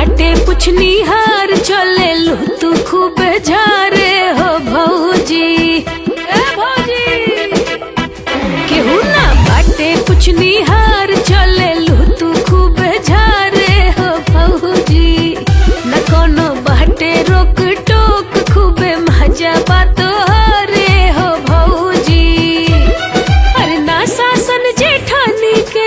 बाटे पुछनी हार चले लू तू खूब झारे हो भौजी ए भौजी केहू ना बाटे पुछनी हार चले लू तू खूब झारे हो भौजी न कोनो बाटे रोक टोक खूबे मजा बातो रे हो भौजी अरे ना सासन जेठानी के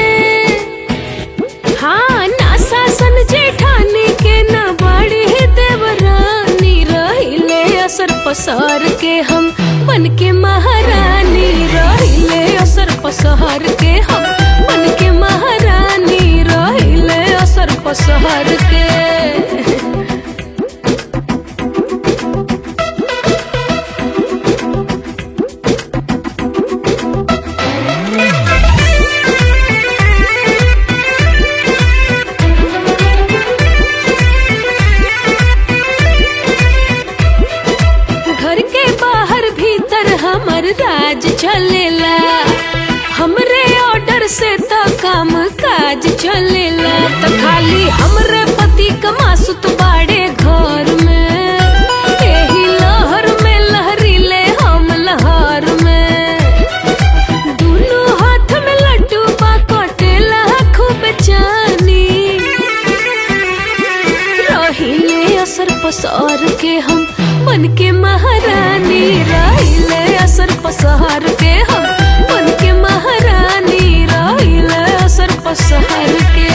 हाँ ना सासन जेठानी के न बड़ी देवरानी रहिले असर पसार के हम बन के महारानी रहिले असर पसार के हम बन के महारानी रहिले असर पसार के घर के बाहर भीतर हमर राज चलेला हमरे ऑर्डर से तो काम काज चलेला तो खाली हमरे पति कमासुत बाड़े घर में एही लहर में लहरीले हम लहर में दुनू हाथ में लड्डू बा कटेला खूब जानी रहिले असर पसार के हम बन के महारानी रहिले असर पसार के हम बन के महारानी रहिले असर पसार के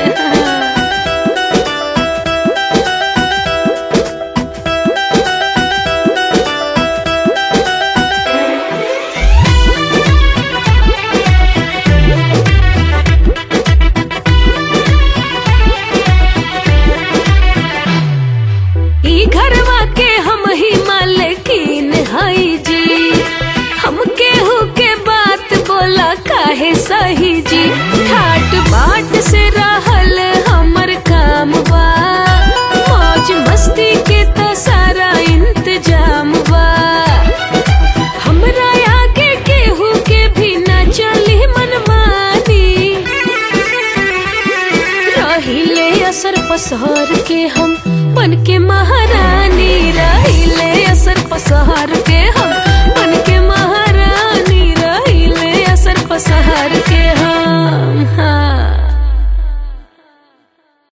ई घरवा के हम ही मालकिन हई जी हम केहू के बात बोला काहे सही जी ठाट बाट से रहल हमर काम बा मौज मस्ती के तो सारा इंतजाम बा हमरा आगे केहू के भी न चली मनमानी रहिले असर पसहर के हम बन के महारानी रहिले असर पसहर के हम बन के महारानी रहिले असर पसहर के हम